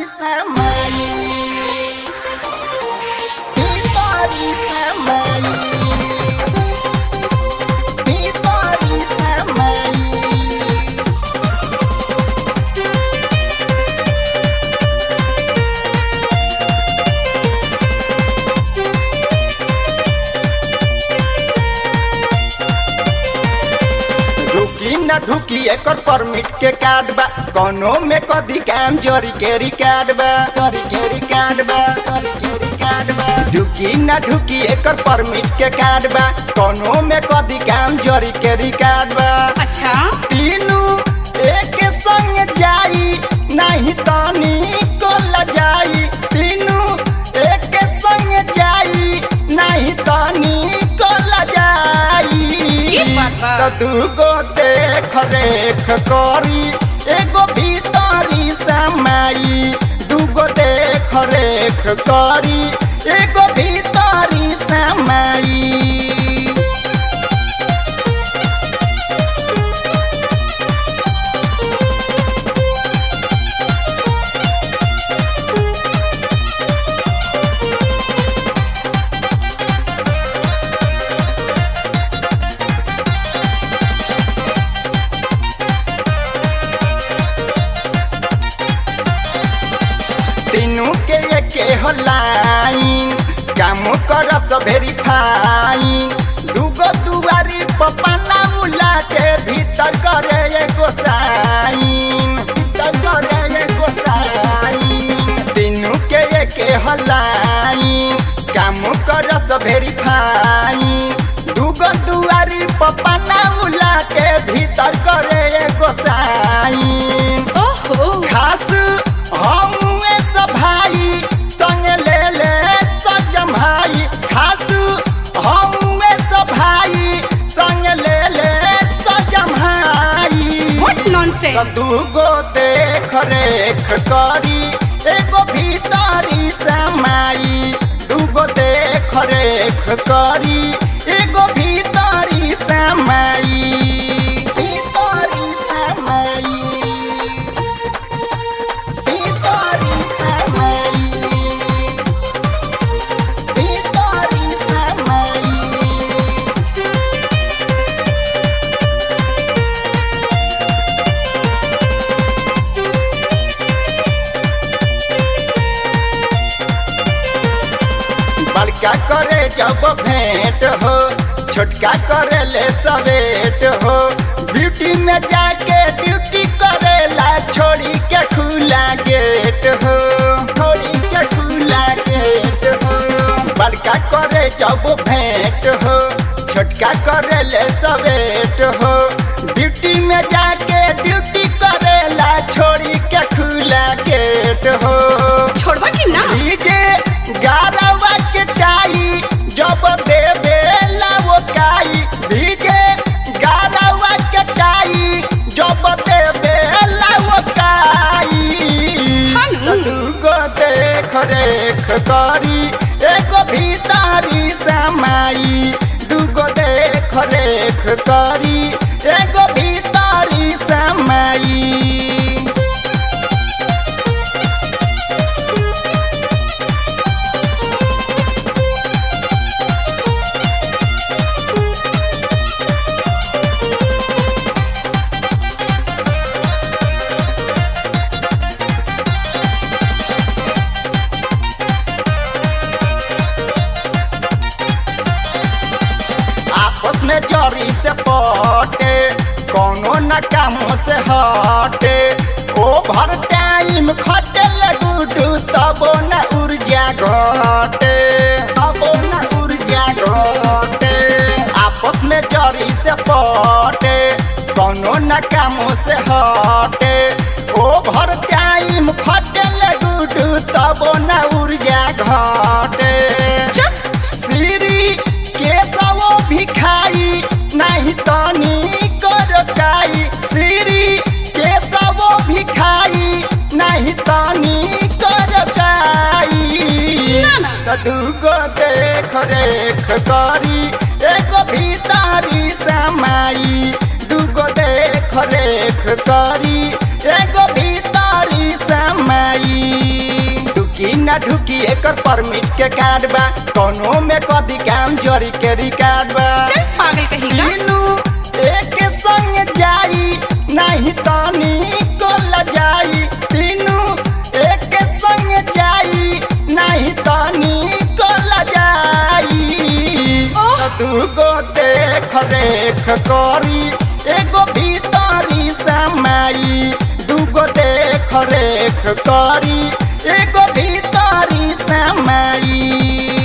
samai Hitori samai Hitori samai ढुकी न ढुकी एकर permit के card बा कोनो में कदी काम जोरी के रिकार्ड बा करी के रिकार्ड बा करी के रिकार्ड बा ढुकी न ढुकी एकर परमिट के कार्ड बा कोनो में कदी काम जोरी के रिकार्ड बा अच्छा तीनू एक संग जाई नहीं तानी को लजाई तीनू एक संग जाई नहीं तानी को लजाई ई बात बा। तो दूगो देख रेख करी एगो भीतरी समाई दूगो देख रेख करी एगो भीतरी समाई तीनू के एके हो लाइन काम कर वेरीफाइन दूगो दुआरी पपना उलाटे भीतर करे एगो साइन भीतर करे एगो साइन तीनू के एके हो लाइन काम कर वेरीफाइन दूगो दुआरी पपना उलाटे भीतर करे एगो साइन ओहो खास हमुए सब भाई संग ले ले सजम भाई खास हमुए सब भाई संग ले ले सजम भाई व्हाट नॉनसेंस दूगो देख रेख करी एगो भीतरी समाई दूगो देख रेख करी एगो भीतरी समाई भीतरी समाई Vitória Samai Vitória Samai बड़का करे जब भेंट हो छोटका करे ले सवेट हो ब्यूटी में जाके ड्यूटी करेला छोड़ी के खुला गेट हो छोड़ी के खुला गेट हो बड़का करे जब भेंट हो छोटका करे ले सवेट हो ड्यूटी में जाके ड्यूटी करेला छोड़ी के खुला गेट हो छोड़वा कि ना डीजे गारवा के टाई जब देवे वो काई डीजे गारवा के टाई जब देवे वो काई हानु। दूगो देख रेख करी एगो भीतरी समाई दूगो देख रेख करी एगो भीतरी समाई आपस में जरी से पटे कोनो न कामों से हटे ओभर टाइम खटे गुडू तबो न ऊर्जा घटे तबो न ऊर्जा घटे आपस में जरी से पटे कोनो न कामों से हटे ओभर टाइम खटे गुडू तबो न ऊर्जा घटे चुप श्री केशवो भिखाई नहीं तनी करकाई श्री केशवो भिखाई नहीं तनी करकाई ना, ना। त दूगो देख रेख करी एगो भीतरी समाई दूगो देख रेख करी एगो भीतरी भीतरी समाई ढुकी ना ढुकी एकर परमिट के कार्ड बा कोनो में कदी काम जरी के रिकार्ड बा चल पागल कहीं का तीनू एक संग जाई नहीं तानी को लजाई तीनू एक संग जाई नहीं तानी को लजाई ओह! दूगो देख रेख करी एगो भीतरी समाई दूगो देख रेख करी एगो भीतरी समाई